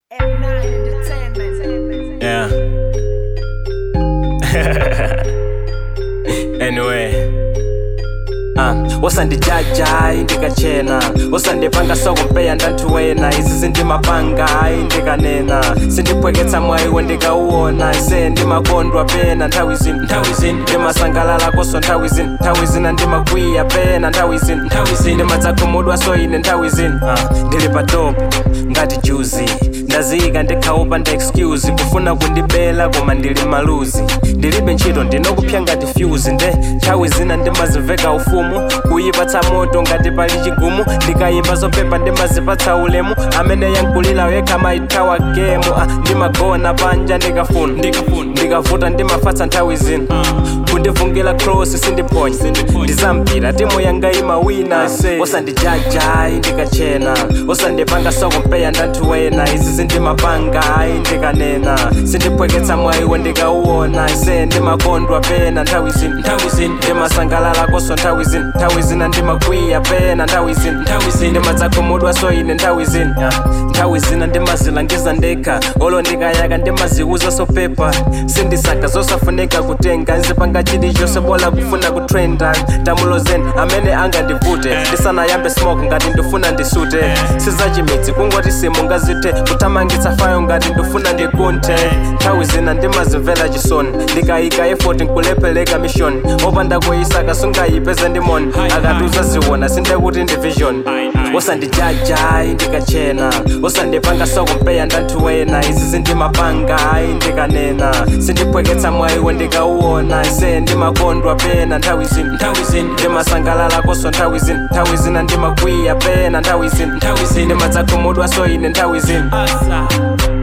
F9 Entertainment. Yeah. anyway. Ah, wasandijajayi ndikachena wasandipanga sokumpeya ndanthuwena izi zindimapanga ayi ndikanena sindiphweketsa mwayiwo ndikauwona ise ndimakondwa pena nthawi zino nthawi zino ndimasangalala koso nthawi zino nthawi zina ndimakwiya pena nthawi zino nthawi zino ndimadzakhumudwa so ine nthawi zino ah, ndili pa top ngati juzi ndaziyika ndikhaupa nda excuse kufuna kundibela koma ndili maluzi ndilibe ntchito ndinokupsya ngati fuse nde nthawi zina ndimaziveka ufumu kuyipatsa moto ngati pali chigumu ndikayimba zopepa ndimazipatsa ulemu amene yankulira yekha maithawa gemu ah, ndimagona panja ndikafuna ndikavuta ndimafatsa nthawi zina kundivungila cross sindiponya ndizampira timu yanga imawina se wasandijajayi ndikachena wasandipanga sokumpeya ndanthuwena izi zindimapanga ayi ndikanena sindiphweketsa mwayiwo ndikauwona ise ndimakondwa pena nthawi zina nthawi zina ndimasangalala koso nthawi zina nthawi zina ndimakwiya pena nthawi zina nthawi zina ndimadzakhumudwa so ine nthawi zina yeah. nthawi zina ndimazilangiza ndekha olo ndikayaka ndimaziuza sopepa sindisaka zosafunika kutenga nzipanga chilichonse bola kufuna kutrenda tamulozeni amene angandivute ndisanayambe smoke ngati ndifuna ndisute sizachimitsi kungoti simungazithe kuthamangitsa fayo ngati ndifuna ndikunthe nthawi zina ndimazimvera chisoni ndikayika effort nkulepheleka mission opanda kuyisaka sungayipeze ndimoni akatuza ziwona sindekuti ndi vision wasandijajayi ndikachena wasandipanga sokumpeya ndanthuwena izi zindimapanga ayi ndikanena sindiphweketsa mwayiwo ndikauwona ise ndimakondwa pena nthawi zina nthawi zina ndimasangalala koso nthawi zina nthawi zina ndimakwiya pena nthawi zina nthawi zina ndimadzakhumudwa so ine nthawi zina